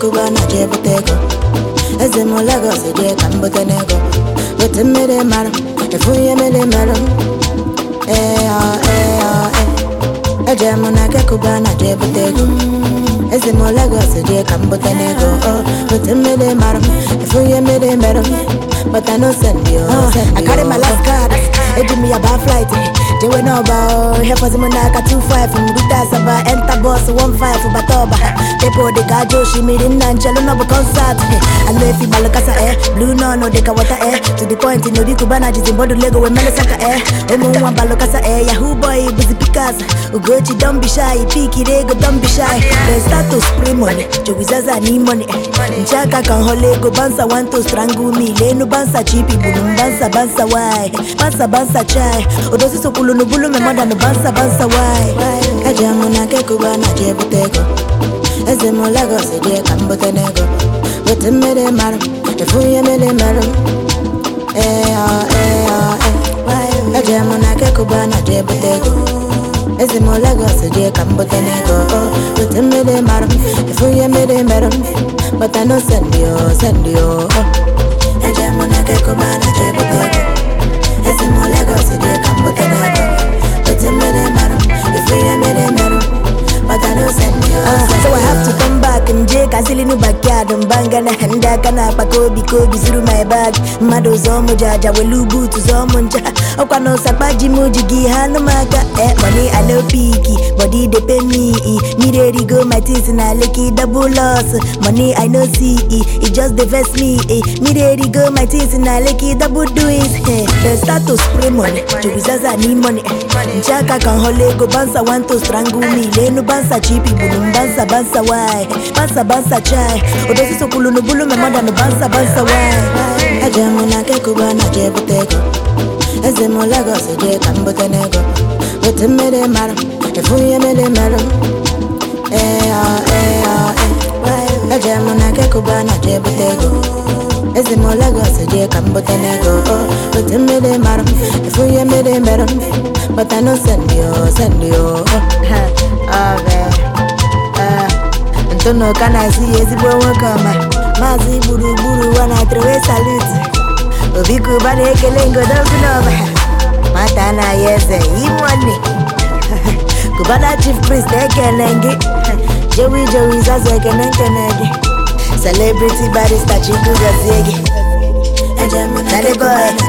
kụba na je bute ego eze m Lagos jee ka m bute n'ego weta mmiri mara efu ihe mmiri mara ee ọ ee ọ ee eje m na nke kụba na je bute ego eze m Lagos jee ka m bute n'ego ọ weta mmiri mara efu ihe mmiri mara but I no send you I carry my last card eji m ya baa flight jewe n'ọba hefọzi m n'aka 25 mgbute asaba enta bọs 15 bata ọba pepo dịka aja osimiri nna nchelu nọbụ kọnsat anụ efi gbalụkasa e blu nọnụ dịka wọta e to the point na obi kubana jizi mbọdụ lego wee melesaka e ụmụ nwa gbalụkasa e yahoo boy bụzi pikas ugochi dombishai pikiri ego dombishai the status primony jogizaza n'imoni nche aka ka nhọla ego bansa wanto strangle me lenu bansa chipi gburu m bansa bansa wai bansa bansa chai odozi sokwulu n'ubulu me mọda bansa bansa wai eji amụ na nke kuba na je bute ego eze m Lagos jee ka m bute n'ego weta mmiri mara efu ihe mmiri mara ee ọ ee ọ ee eji amụ na nke kuba na je bute ego eze m Lagos jee ka m bute n'ego weta mmiri mara efu ihe mmiri mara but I no send you send you eji amụ na nke kuba na je bute ego eze m Lagos jee ka m bute n'ego weta mmiri mara efu ihe mmiri mara but I no send you so I have to come back nje kazili nu backyard mbanga na ndị aka na-akpa ka obi ka obi zuru my bag mmadụ zọọ mụ jaja welu buutu zọọ mụ ncha ọkwa na ụsakpa ji m ji gị ha nụ m aka e money I no piki body dey pay me e mmiri erigo my things na leki double loss money I no see e e just dey vex me e mmiri erigo my things na leki double doings eh the status spray money jogizaza ni money nche aka ka nhọla ego bansa want to strangle me lenu bansa chipi gburu m bansa bansa wai bansa bansa chai odozi sokwulu n'ubulu me mọda nụ bansa bansa wai eje m na nke kuba na je bute ego eze m Lagos jee ka m bute n'ego weta mmiri mara efu ihe mmiri mara ee ọ ee ọ ee eje m na nke kuba na je bute ego eze m Lagos jee ka m bute n'ego weta mmiri mara efu ihe mmiri mara but I no send you send you ntụnụ ka na-esi ya ezigbo nwoke ọma maazị gburugburu wa na trewe salut obi kuba na-ekele ngodogu n'ọba nwata anaghị eze imonne kubana chief priest ekele gị jewi jewi zazu ekene nkene gị celebrity barista chukwu gọzie gị Daddy boy